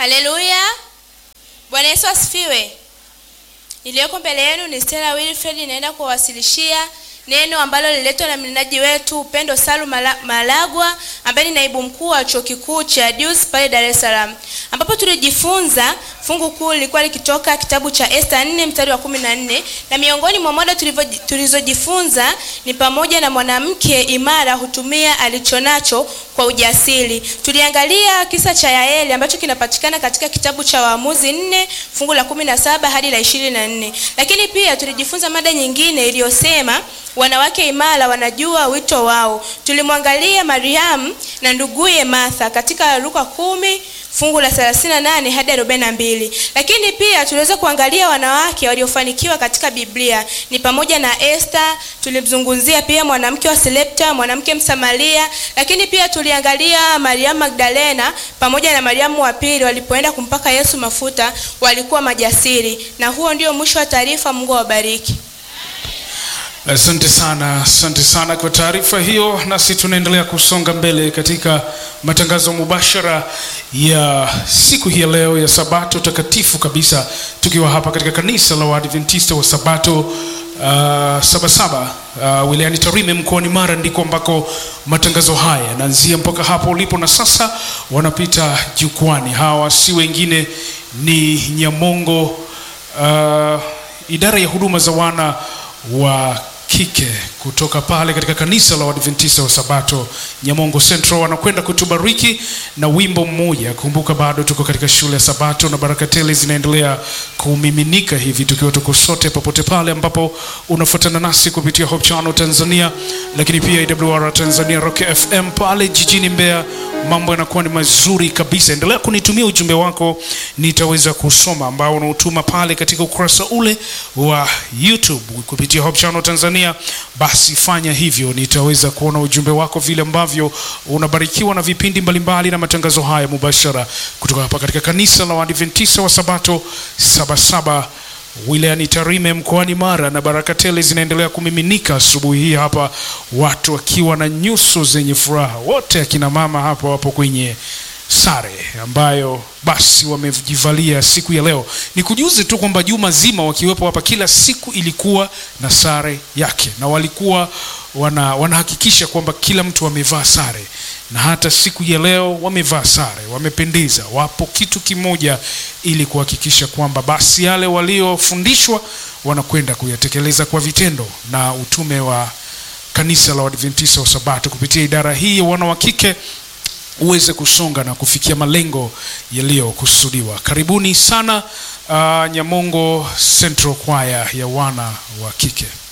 Haleluya! Bwana Yesu asifiwe. Iliyoko mbele yenu ni Stella Wilfred, inaenda kuwasilishia neno ambalo liletwa na mnenaji wetu Upendo Salu Mala- Malagwa ambaye ni naibu mkuu wa chuo kikuu cha DUS pale Dar es Salaam, ambapo tulijifunza fungu kuu lilikuwa likitoka kitabu cha Esta 4 mstari wa 14 na miongoni mwa mada tulivyo- tulizojifunza ni pamoja na mwanamke imara hutumia alichonacho kwa ujasiri. Tuliangalia kisa cha Yaeli ambacho kinapatikana katika kitabu cha Waamuzi 4 fungu la 17 hadi la 24, lakini pia tulijifunza mada nyingine iliyosema wanawake imara wanajua wito wao. Tulimwangalia Mariamu na nduguye Martha katika Luka kumi fungu la 38 hadi 42. Lakini pia tuliweza kuangalia wanawake waliofanikiwa katika Biblia ni pamoja na Esther, tulimzungumzia pia mwanamke wa Sarepta, mwanamke Msamaria, lakini pia tuliangalia Mariamu Magdalena pamoja na Mariamu wa pili walipoenda kumpaka Yesu mafuta, walikuwa majasiri. Na huo ndio mwisho wa taarifa. Mungu awabariki. Asante sana, asante sana kwa taarifa hiyo. Nasi tunaendelea kusonga mbele katika matangazo mubashara ya siku hii ya leo ya Sabato takatifu kabisa, tukiwa hapa katika kanisa la Waadventista wa Sabato uh, Sabasaba uh, wilayani Tarime mkoani Mara, ndiko ambako matangazo haya yanaanzia mpaka hapo ulipo, na sasa wanapita jukwani. Hawa si wengine ni Nyamongo uh, idara ya huduma za wana wa kike kutoka pale katika kanisa la Waadventista wa Sabato Nyamongo Central wanakwenda kutubariki na wimbo mmoja. Kumbuka bado tuko katika shule ya Sabato na baraka tele zinaendelea kumiminika hivi, tukiwa tuko sote popote pale ambapo unafuatana nasi kupitia Hope Channel Tanzania, lakini pia AWR Tanzania Rock FM pale jijini Mbeya. Mambo yanakuwa ni mazuri kabisa. Endelea kunitumia ujumbe wako, nitaweza kusoma ambao unautuma pale katika ukurasa ule wa YouTube kupitia Hope Channel Tanzania. Basi fanya hivyo, nitaweza kuona ujumbe wako vile ambavyo unabarikiwa na vipindi mbalimbali na matangazo haya mubashara kutoka hapa katika kanisa la Waadventista wa Sabato Sabasaba wilayani Tarime mkoani Mara, na baraka tele zinaendelea kumiminika asubuhi hii hapa, watu wakiwa na nyuso zenye furaha. Wote akina mama hapa wapo kwenye sare ambayo basi wamejivalia siku ya leo. Ni kujuze tu kwamba juma zima wakiwepo hapa, kila siku ilikuwa na sare yake, na walikuwa wana, wanahakikisha kwamba kila mtu amevaa sare, na hata siku ya leo wamevaa sare, wamependeza, wapo kitu kimoja, ili kuhakikisha kwamba basi yale waliofundishwa wanakwenda kuyatekeleza kwa vitendo, na utume wa kanisa la Waadventista wa Sabato kupitia idara hii ya wana wa kike uweze kusonga na kufikia malengo yaliyokusudiwa. Karibuni sana uh, Nyamongo Central Choir ya wana wa kike.